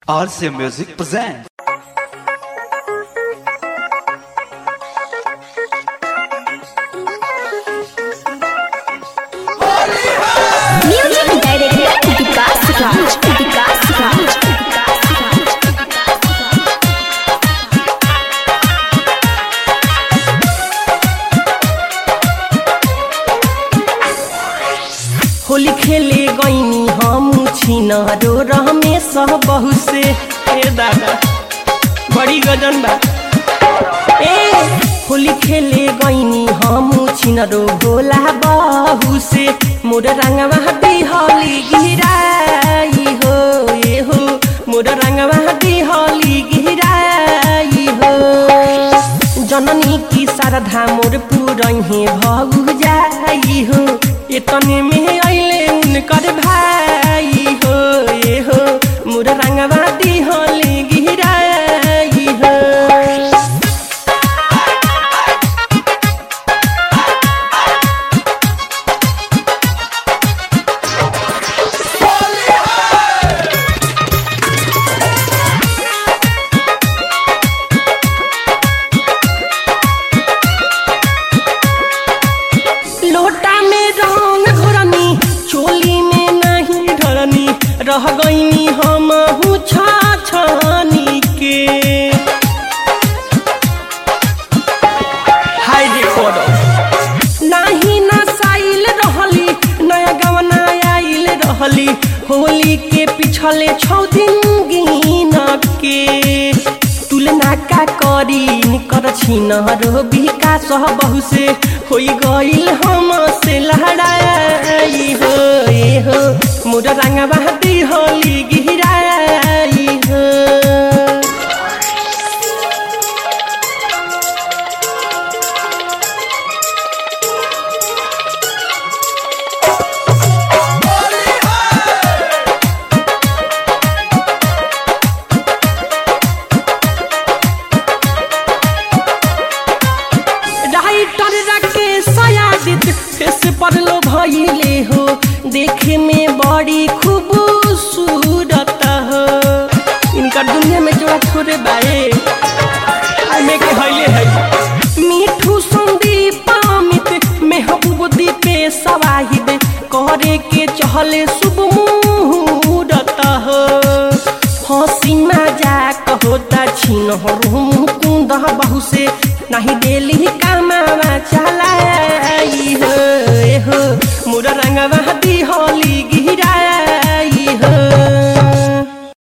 RCA Music presents. Music director Vikas Raj Vikas Raj Vikas Raj Holi खेले गईनी हम छिनरो रमेश बहु से ए दादा बड़ी गजन बा ए होली खेले गईनी हम छिनरो भोला बहु से मोर रंगवा बिहली गिराई हो ए हो मोर रंगवा बिहली गिराई हो जननी की शारदा मोर पुरहे भगु जाई हो एतने में अइले उनकर भाई हो ए हो मोर रंगवा दिहली गिराई हो लोटा में रंग घोरनी चोली में नहीं ढरनी रह गईनी हम छाछनी के हाय रे कोडो नाही नसाइल रहली नया गवना आइल रहली होली के पिछले छौ दिन गिन के तुलना का करी निकर छिन रो विकास बहु से होई गइल हम से लहराई हो ए हो मोर रंगवा होली गिराई हो राइटर राकेश सयादित फेस पर लो भइले हो देखे में बड़ी खूबसूरत हो इनका दुनिया में जोड़ा छोड़े बाए में के हइले है मीठू संदीप अमित महबूब दीपे सवाहिद करे के चहले शुभ मुहूर्त हो हंसी मजाक होता छिन मुकुंद बहु से नहीं डेली का